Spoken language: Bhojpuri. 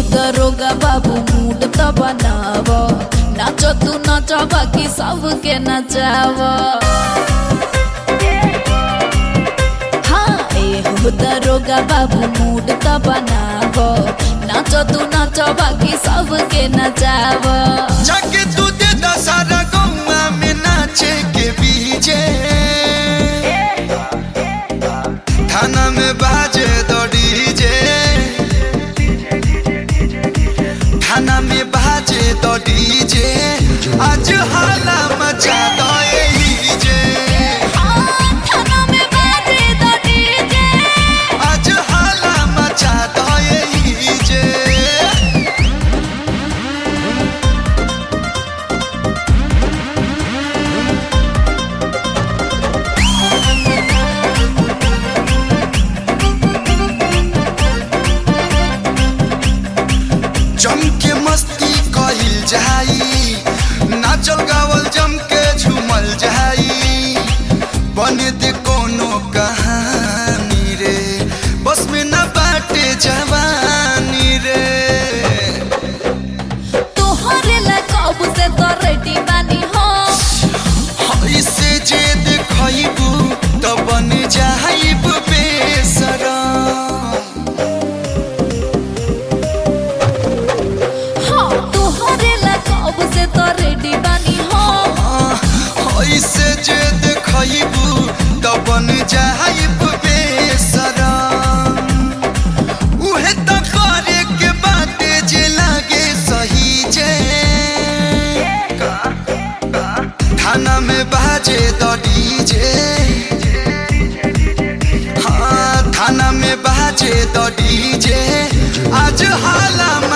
दरोगा बाबू मूड त बनाव नाच तू नाच बाकी सबके नचाव हाँ ए हो दरोगा बाबू मूड त बनाव नाच तू नाच बाकी सबके नचाव जाके तू दे दशहरा गौवा में नाचे के बीजे थाना में बाजे दो डीजे थाना में बाजे दो डीजे आज हाला मचा दो यही जे हाँ, थाना में बाजे द डीजे। आज हाला मचा दो यही जे जम के मस्ती कहिल जाई नाचल गावल जम के झूमल जाई बने दे कोनो कहानी रे बस में न बाटे जवानी रे तोहरे ला कब से तो रेडी बानी हो ऐसे जे देखबू त बन जाइब बेसरम हाँ तोहरे ला कब से तो रेडी बानी हो ऐसे जे देखबू त बन जाइब बेसरम उहे त करे के बाटे जे लागे सही जे थाना में बाजे द डीजे हाँ थाना में बाजे द डीजे आज हाला